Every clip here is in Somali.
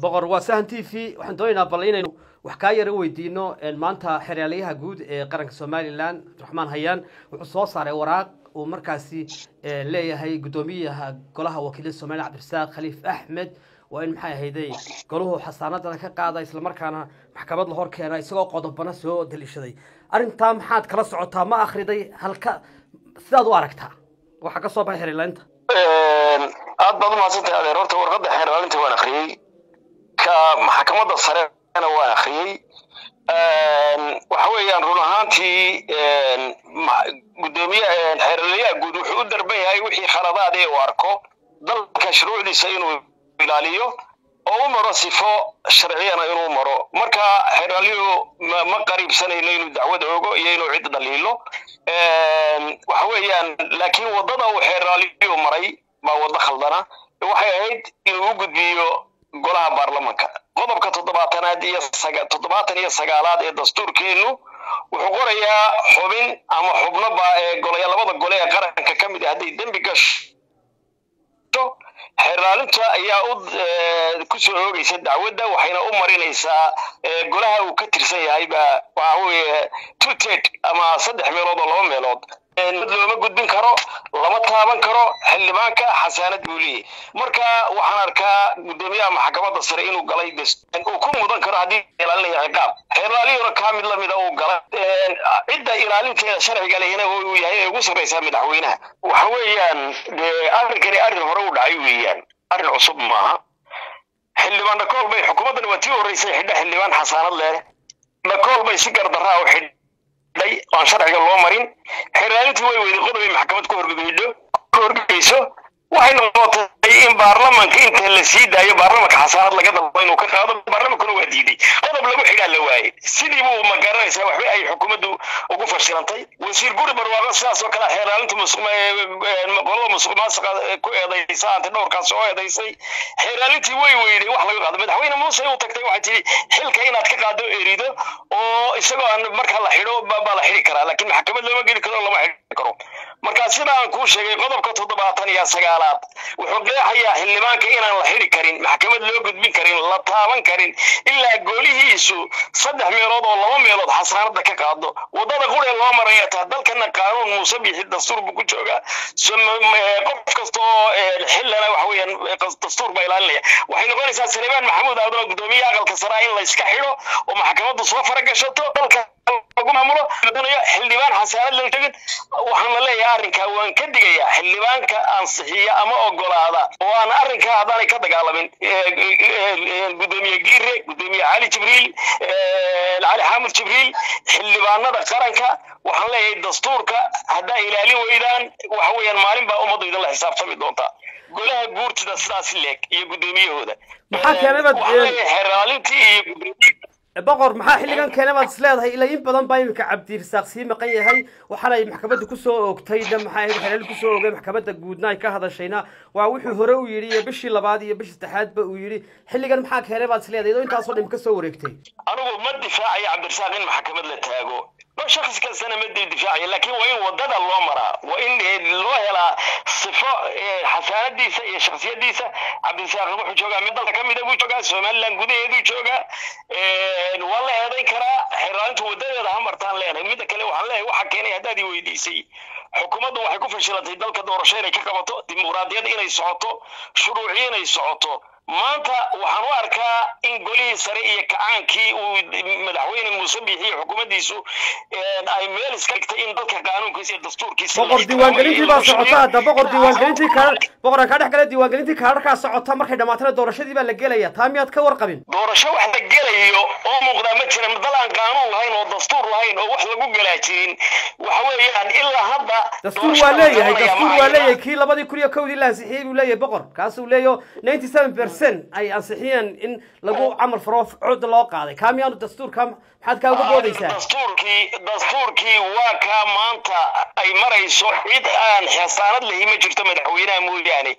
boqor waa sahan t v waxaan doonaynaa bal inaynu wax kaa yara weydiino maanta xeraalyaha guud ee qaranka somalilan cabdiraxmaan hayaan wuxuu soo saaray waraaq uu markaasi leeyahay guddoomiyaha golaha wakiilada somalilan cabdirasaaq khaliif axmed waa in maxay ahayday golahu xasaanadana ka qaada islamarkaana maxkamad la hor keena isagoo qodobana soo daliishaday arrintaa maxaad kala socotaa ma akriday halka sidaad u aragtaa waxaa ka soo baxay xeerlaalinta aad baad umahadsantahay adeer horta warqadda xeerlaalinta waan akriyey ka maxkamadda sarena waan akriyey waxa weeyaan run ahaantii gudoomiye xeerlayaha guud wuxuu u darban yahay wixii khaladaad ee uu arko dalka shuruucdiisa inuu ilaaliyo oo u maro sifo sharciyana inuu maro marka xeeraalyuhu ma qariibsanayno inuu dacwad ogo iyo inuu cid dhaliilo waxa weeyaan laakiin waddada uu xeeraalyuhu maray baa waddo khaldana waxay ahayd inuu u gudbiyo golaha baarlamanka qodobka toddobaatanaad iyo toddobaatan iyo sagaalaad ee dastuurkeennu wuxuu qorayaa xubin ama xubno baa ee golaya labada gole ee qaranka ka mid ah hadday dembi gasho xeerlaalinta ayaa u ku soo oogaysa dacwadda waxayna u marinaysaa golaha uu ka tirsan yahay baa waxa weeye two ted ama saddex meelood oo laba meelood looma gudbin karo lama taaban karo xildhibaanka xasaanad buu leeyahy marka waxaan arkaa guddoomiyaha maxkamadda sare inuu galay uu ku mudan karo haddii ilaalinaya ciqaab xeerlaaliyuna kaa mid lamida uu galay cidda ilaalinteeda sharciga lehina uu yahay ee ugu sarraysaa madaxweynaha waxa weeyaan arrinkani arrin hore u dhacay weeyaan arrin cusub maaha xildhibaan dhakool bay xukuumaddan waa tii horreysay xidha xildhibaan xasaanad leh dhakool bay si gardarraa u xidh aan sharciga loo marin xeerlaalintii way weyday qodob ay maxkamad ku horgudaydo ku horgeyso waxay noqotay in baarlamanka inta la sii daayo baarlamanka xasaanad laga dalbo inuu ka qaado baarlamankuna waa diiday qodob lagu xidhaa la waayey sidii buu ma garanaysaa waxba ay xukuumaddu ugu fashilantay wasiir guri barwaaqo sidaas oo kale xeerlaalinta qolada musuq maasuqa ku eedaysa anta dhowrkaas oo eedaysay xeerlaalintii way weyday wax laga qaado madaxweyne muuse u tagtay waxay tihi xilka inaad ka qaado erido oo isagoo aan marka la xidho baa la xidhi karaa laakiin maxkamad looma geli karo lama xidhi karo marka sida aan kuu sheegay qodobka toddobaatan iyo sagaalaad wuxuu qeexayaa xildhibaanka inaan la xidhi karin maxkamad loo gudbin karin la taaban karin ilaa goolihiisu saddex meelood oo laba meelood xasaanada ka qaado waddada quree loo maraya taa dalkana qaanuun muuse bixi dastuur buu ku joogaa qof kasta oo xillana waxa weeyaan dastuur baa ilaalinaya waxay noqonaysaa saleebaan maxamuud aadan guddoomiye aqalka saraa in la iska xidho oo maxkamaddu soo faragashato dalka lagu maamulo xildhibaan xasaanad la tegin waxaan la leeyahay arrinkaa waan ka digayaa xildhibaanka ansixiya ama ogolaada oo aan arrinkaa haddaanay ka dagaalamin guddoomiye giire guddoomiye cali jibriil cali xaamud jibriil xildhibaanada qaranka waxaan leeyahay dastuurka haddaa ilaalin weydaan waxa weeyaan maalin baa ummaddu idinla xisaabtami doontaa golaha guurtida sidaas leeg iyo guddoomiyahooda maxaa keenay xeraalintii iyo gudoomiye boqor maxaa xilligan keena baad is leedahay ilaa in badan baa iminka cabdirasaaq sii maqan yahay waxaana ay maxkamadda kusoo oogtayna maxay ahayd xelaal kusoo oogay maxkamadda guudna ay ka hadashayna waa wuxuu hore u yidhi iyo bishii labaad iyo bishii saddexaadba uu yidhi xilligan maxaa keenay baad is leedahay idoo intaasoo dhim ka soo wareegtay anigu ma difaacayo cabdirasaaq in maxkamad la taago shakhs kastana ma difaacaya laakiin waa in waddada loo maraa waa in loo helaa sifo xasaanadiisa iyo shaksiyadiisa cabdirasaaq wuxuu joogaa mid dalka ka mida buu joogaa somaliland gudaheeduu joogaa waa la eedayn karaa xeraalintu wadadeeda ha martaan leenahay midda kale waxaan leeyahay waxaa keenay haddaad i weydiisay xukuumaddu waxay ku fashilantay dalka doorasho inay ka qabato dimuqraadiyad inay socoto shuruuci inay socoto maanta waxaan u arkaa in golihii sare iyo kacaankii uu madaxweyne muuse bixiyo xukuumaddiisu ay meel iska dhigtay in dalka qaanuunkiisa iyo dastuurkiisa boqor diiwaangelintii baa socota hadda boqor diiwaangelintii kaa boqor kaa dhex gala diiwaangelintii kaadharkaa socota markay dhamaatana doorashadii baa la gelaya taa miyaad ka warqabin doorasho wax la gelayo oo muuqdaa ma jira dal aan qaanuun lahayn oo dastuur lahayn oo wax lagu gelaa jirin waxa weeyaan ilaa hadda dastuur waa leeyahay dastuur waa leeyahay kii labadii kun iyo kowdii la ansixiyey buu leeyahay boqor kaasuu leeyaho ninety seven percent ay ansixiyeen in lagu camal faro cod loo qaaday kaa miyaanu dastuurka maxaad kaa uga boodaysaa dastuurkii dastuurkii waa kaa maanta ay marayso cid aan xasaanad lahi ma jirto madaxweynaha mooyaane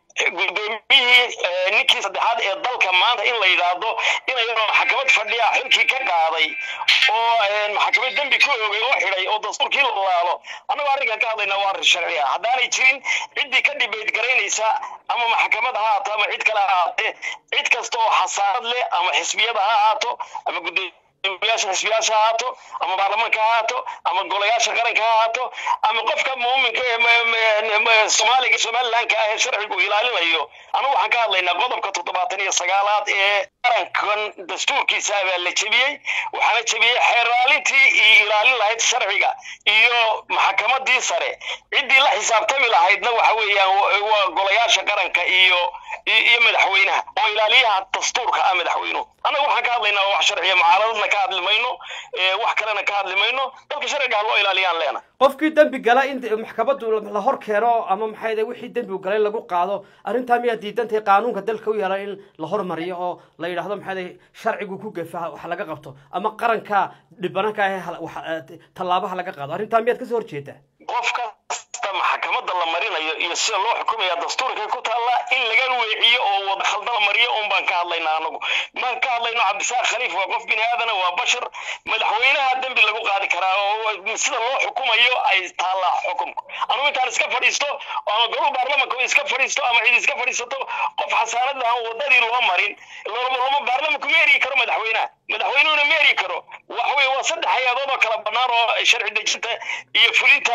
guddoomiyihii ninkii saddexaad ee dalka maanta in la yidhaahdo inay maxkamad fadhiya xilkii ka qaaday oo maxkamad dembi ku oogay oo xidhay oo dastuurkii la laalo annagoo arrinkan ka hadlayna waa arrin sharci ah haddaanay jirin ciddii ka dhibeyd garaynaysa ama maxkamad ha ahaato ama cid kale ha ahaatee cid kasta oo xasaanad leh ama xisbiyada ha ahaato ama guddo yaasha xisbiyaasha ha ahaato ama baarlamaanka ha ahaato ama golayaasha qaranka ha ahaato ama qofka muuminka ee soomaaliga somalilanka ah ee sharcigu ilaalinayo anigu waxaan ka hadlaynaa qodobka toddobaatan iyo sagaalaad ee qarankan dastuurkiisa baa la jebiyey waxaana jebiyey xeeraalintii iyo ilaalin lahayd sharciga iyo maxakamadii sare ciddii la xisaabtami lahaydna waxa weeyaan waa golayaasha qaranka iyo iyo madaxweynaha oo ilaaliyaha dastuurka ah madaxweynuhu annaga waxaan ka hadlaynaa wax sharciya mucaaradadna ka hadli mayno wax kalena ka hadli mayno dalka sharciga ha loo ilaaliyaan leena qofkii dembi gala in maxkamaddu la hor keeno ama maxay wixii dembi galay lagu qaado arrintaa miyaa diidantahay qaanuunka dalka u yaala in la hormariyo oo la yidhaahdo maxay sharcigu ku gefa wax laga qabto ama qaranka dhibananka ah tallaabaha laga qaado arrintaa miyaad kasoo horjeedaa qof kasta maxkamadda la marinayo iyo sida loo xukumaya dastuurkay ku taallaa in laga weeciyo oo wada khaldan la mariyo un baan ka hadlaynaa anagu maan ka hadlayno cabdisaaq khaliif waa qof bini aadana waa bashar madaxweynaha dembi lagu qaadi karaa oo sida loo xukumayo ay taallaa xukumku anugu intaan iska fadhiisto ama gobol baarlamanka iska fadhiisto ama cid iska fadhiisato qof xasaanad aan wadadii loo marin loma baarlamanku ma eri karo madaxweynaha madaxweynuhuna ma eri karo waxa weye waa saddex hay-adood oo kala bannaan oo sharci dejinta iyo fulinta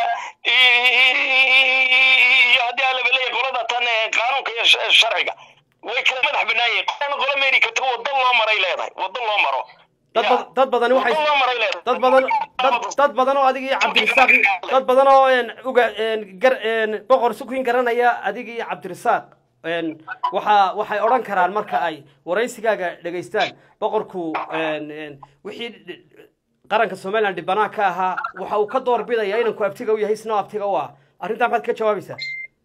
iyo haddii aan labaleeya qolada tan qaanuunka iyo sharciga way kala madax bannaan yihiin qolana qola ma eri karto waddo loo maray leedahay waddo loo maro dad badan waxay dad badan dad badan oo adiga iyo cabdirasaaq dad badan oo uga gar boqor sukin garanaya adiga iyo cabdirasaaq waxa waxay odhan karaan marka ay waraysigaaga dhegaystaan boqorku wixii qaranka somaliland dhibanaa ka ahaa waxa uu ka door bidaya inanku abtiga u yahay isnoo abtiga u ah arrintaa maxaad ka jawaabaysaa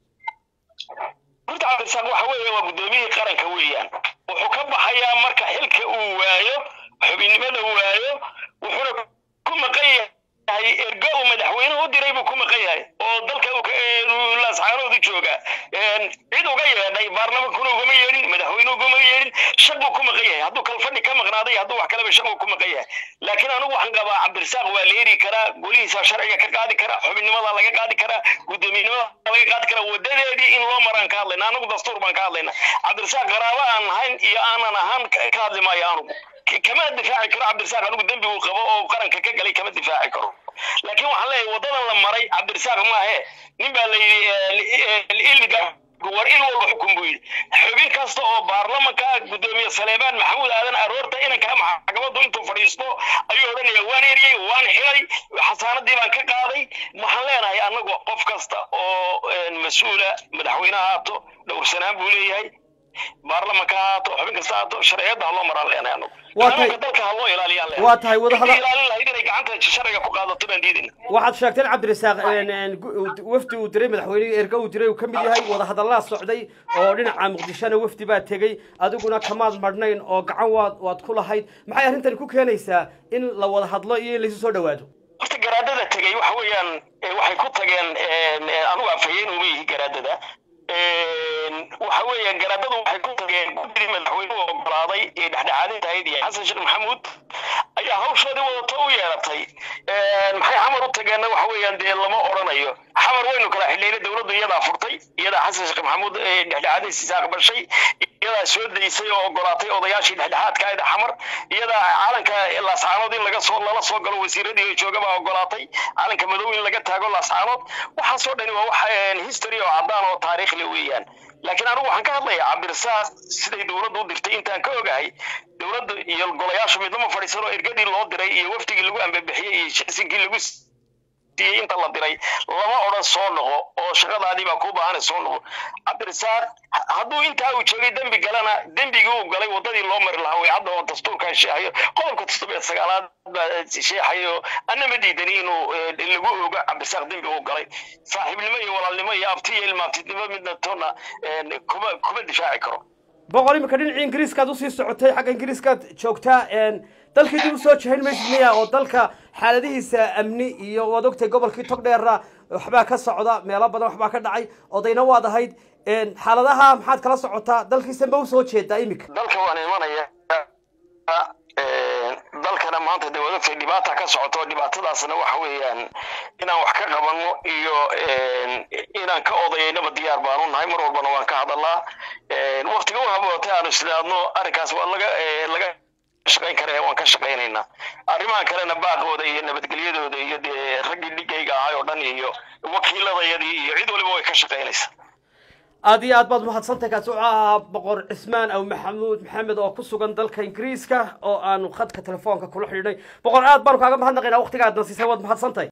horta cabdirasaaq waxa weeye waa guddoomiyihii qaranka weeyaan wuxuu ka baxayaa marka xilka uu waayo xubinnimada waayo wuxuuna ku maqan yahay ergo uu madaxweynuhu u diray buu ku maqan yahay oo dalka laasxaanoodu jooga cid uga yeedhay baarlamankuna ugama yeedhin madaxweynuhu ugama yeedhin shaq buu ku maqan yahay hadduu kalfadhi ka maqnaaday hadduu wax kaleba shaq buu ku maqan yahay laakiin anigu waxaan qabaa cabdirasaaq waa la eri karaa golihiisa sharciga ka qaadi karaa xubinnimada laga qaadi karaa guddoomiyenimada laga qaadi karaa wadadeedii in loo maraan ka hadlayna anagu dastuur baan ka hadlayna cabdirasaaq qaraabo aan ahayn iyo aanan ahaan ka hadli maayo anugu kama difaaci karo cabdirasaaq anigu dembi uu qabo oo qaranka ka galay kama difaaci karo laakiin waxaan leeyahay wadadan la maray cabdirasaaq maahe nin baa la yidhi war il walba xukun buu yidhi xubin kasta oo baarlamanka guddoomiye saleebaan maxamuud aadan aroorta inankaa maxkamaddu intuu fadhiisto ayuu odhanaya waan eriyey waan xilay xasaanadii baan ka qaaday waxaan leenahay annagu qof kasta oo mas-uula madaxweyne haato dhowrsanaan buu leeyahay baarlamanka haato xubin kasta haato sharciyadda ha loo maraan leenahay anagu qaanuunka dalka ha loo ilaaliyaan leenahay waa tahay wadahada ilaalin lahayd inay gacanta sharciga ku qaadato baan diidayna waxaad sheegteen cabdirasaaq wafdi uu diray madaxweynihii erga uu diray uu ka mid yahay wadahadallaa socday oo dhinaca muqdishona wafdi baa tegey adiguna kamaad marhnayn oo gacan waad waad ku lahayd maxay arrintani ku keenaysaa in la wada hadlo iyo in laysu soo dhawaado horta garaadada tegey waxa weeyaan waxay ku tageen anigu afhayeen uma yihi garaadada waxa weeye garaadadu waxay ku tageen guddigii madaxweynuhu ogolaaday ee dhexdhexaadinta ahayd iyo xasan sheekh maxamuud ayaa hawshoodii wadato u yeeratay maxay xamar u tageenna waxa weeyaan dee lama odhanayo xamar waynu kala xidhnayna dowladdu iyadaa furtay iyadaa xasan sheekh maxamuud dhexdhexaadinsiisa aqbashay iyadaa soo daysay oo ogolaatay odayaashii dhexdhexaadka ahayd xamar iyadaa calanka laascaanood in laga soo lala soo galo wasiiradii jooga baa ogolaatay calanka madow in laga taago laascaanood waxaasoo dhani waa wax history oo caddaan oo taariikh le weeyaan laakiin anigu waxaan ka hadlayaa cabdirasaaq siday dowladdu u dirtay intaan ka ogahay dowladda iyo golayaashu midnama fadhiisan oo ergadii loo diray iyo wafdigii lagu ambabixiyey iyo shaqsinkii lagu siiyey inta la diray lama odhan soo noqo oo shaqadaadii baa kuu baahanay soo noqo cabdirasaaq hadduu intaa uu joogay dembi galana dembigii uu galay waddadii loo mari lahaa way hadda oo dastuurkan sheexayo qodobka toddobeed sagaalaad baa sheexayo anna ma diidani inuu lagu ogo cabdirasaaq dembi uu galay saaxiibnimo iyo walaalnimo iyo abti iyo ilmaabtidnimo midna toona kuma kuma difaaci karo boqol imika dhinacii ingiriiskaad usii socotay xagga ingiriiskaad joogtaa dalkii dib usoo jahayn maysid miya oo dalka xaaladihiisa amni iyo waad ogtay gobolkii togdheera waxbaa ka socda meelo badan waxbaa ka dhacay odayna waad ahayd xaaladaha maxaad kala socotaa dalkiisa ma usoo jeedaa iminka dalka waan imanaya dalkana maanta dee wadagtay dhibaata ka socoto dhibaatadaasna waxa weeyaan inaan wax ka qabanno iyo inaan ka odayaynaba diyaar baanu nahay mar walbana waan ka hadalnaa waktiga u habootay aanu isdhaadno arrinkaas waa laga laga shaqayn kara waan ka shaqaynaynaa arrimaha kalena baaqooda iyo nabadgelyadooda iyo dee raggii dhigayga ahay oo dhan iyo wakiiladayadii iyo cid waliba way ka shaqaynaysaa aad iyo aad baad mahadsantahay kaasi wuxuu ahaa boqor cismaan aw maxamuud maxamed oo ku sugan dalka ingiriiska oo aanu khadka telefoonka kula xidhiidhay boqor aad baanu kaaga mahadnaqaynaa waqtiga aadna siisay waad mahadsantahay